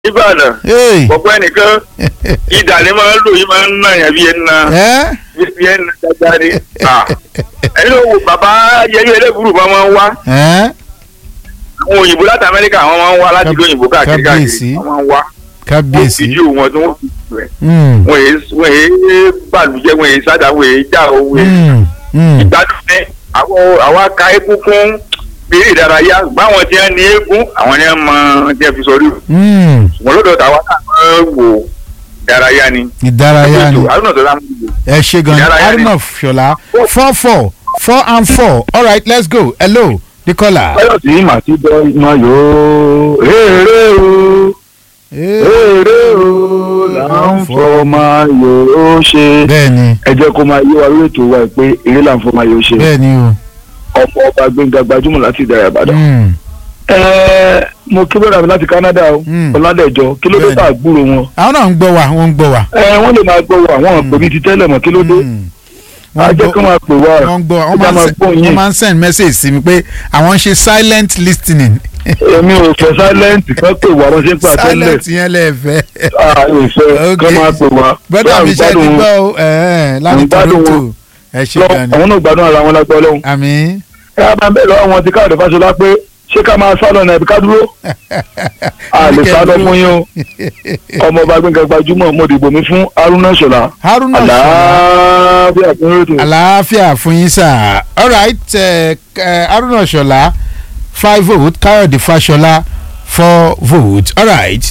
ìbàdàn Hey. ọ̀pọ̀ ẹnìkan ìdà ni máa ń lò yìí máa ń nà yàn bí ẹni náà ẹ́ bí ẹni náà dáadáa ni. Ah. ẹni ló wo bàbá yẹyẹ ẹlẹ́bùrú máa máa ń wá ẹ́ àwọn òyìnbó láti amẹ́ríkà àwọn máa ń wá láti ìlú òyìnbó káàkiri Kábíyèsí. káàkiri àwọn máa ń wá wọ́n kábíyèsí. fídíò wọn tí wọ́n fi rẹ̀ Mm. wọ́n yé wọ́n yé bàlùjẹ́ wọ́n yé sádà wọ́n yé já owó yé Mm. Mm. ìgbádùn ní àwọn àwọn aka eégún fún eré ìdárayá báwọn tí wọ́n ní eégún àwọn ni wọ́n mọ tí wọ́n fi sọ rí Mm. wọn lọ́dọ̀ tàwa náà máa ń wò ìdárayá ni. ìdárayá ni àrùn tó lámú ìlú. ẹ ṣe gan ni ìdárayá ni. arnold ṣọlá four four four and four all right let's go hello the caller. báyọ̀ sí màtí bọ́ iná yóò èrè o èrè o là ń fọ máa yóò ṣe. bẹ́ẹ̀ ni ẹ jẹ́ kó máa yé wa lórí ètò wa pé eré là ń fọ máa yóò ṣe. bẹ́ẹ̀ ni o. ọmọ ọba gbẹ̀ngà gbajúmọ̀ láti ìdárayá ìbàdàn. Mm. ẹ mo kí bẹ́ẹ̀ rà mí láti Canada o Mm. ọ̀làdẹ̀jọ kí ló dé Bẹ́ẹ̀ni. tá a gbúrò wọn. àwọn náà ń gbọ́ wa wọ́n ń gbọ́ wa. ẹ wọ́n lè máa gbọ́ wa àwọn ọ̀pẹ bíi ti tẹ́lẹ̀ mọ́ kí ló dé. Mm. a jẹ́ kí wọ́n máa pè wá wọ́n ń gbọ́ wa ẹ wọ́n jẹ́ máa ń máa send- gbọ́ wọ́n yín. máa ń send message sí mi pé àwọn ń ṣe silent listening. èmi ò fẹ́ silent kan pè wá wọ́n ṣe ń pè àtẹ́lẹ̀ silent yẹn lẹ́ẹ̀fẹ́. ìfẹ́ Okay. kán máa pè wá. gbọ́dọ̀ mi ṣe ti gbádùn gbọ́ o ẹ̀ẹ́ láti ń gbádùn Toronto wọn. ẹ ṣe lọ gan ni. àwọn náà gbádùn ara wọn lágbọ́ lọ́hùn. àmín. ẹ á máa bẹ̀ lọ́wọ́ wọn ti káàdì fáṣọlá pé ṣé ká máa sálọ náà ẹ̀bí ká dúró. a lè sá lọ fún yín o ọmọ ọba gbẹ̀ngàn gbajúmọ̀ mo dìbò mi fún Haruna Ṣọlá haruna ṣọlá àlàáfíà fún rétò. àlàáfíà fún yín sà all right eh, eh, haruna ṣọlá five vote káyọ̀dé fáṣọlá four vote all right.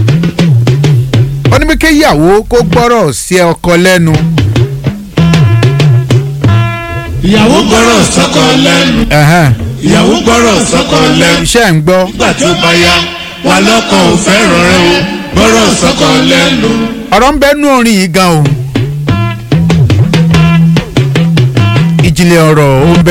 ó ní bí kéyàwó kó gbọ́rọ̀ sí ọkọ lẹ́nu. ìyàwó gbọ́rọ̀ sọ́kọ lẹ́nu ẹ̀hẹ́n, ìyàwó gbọ́rọ̀ sọ́kọ lẹ́nu iṣẹ́ ń gbọ́. nígbà tí ó bá yá wà lọ́kọ ò fẹ́ràn rẹ o gbọ́rọ̀ sọ́kọ lẹ́nu. ọ̀rọ̀ ń bẹ́nu orin yìí gan o. ìjìnlẹ̀ ọ̀rọ̀ ó ń bẹ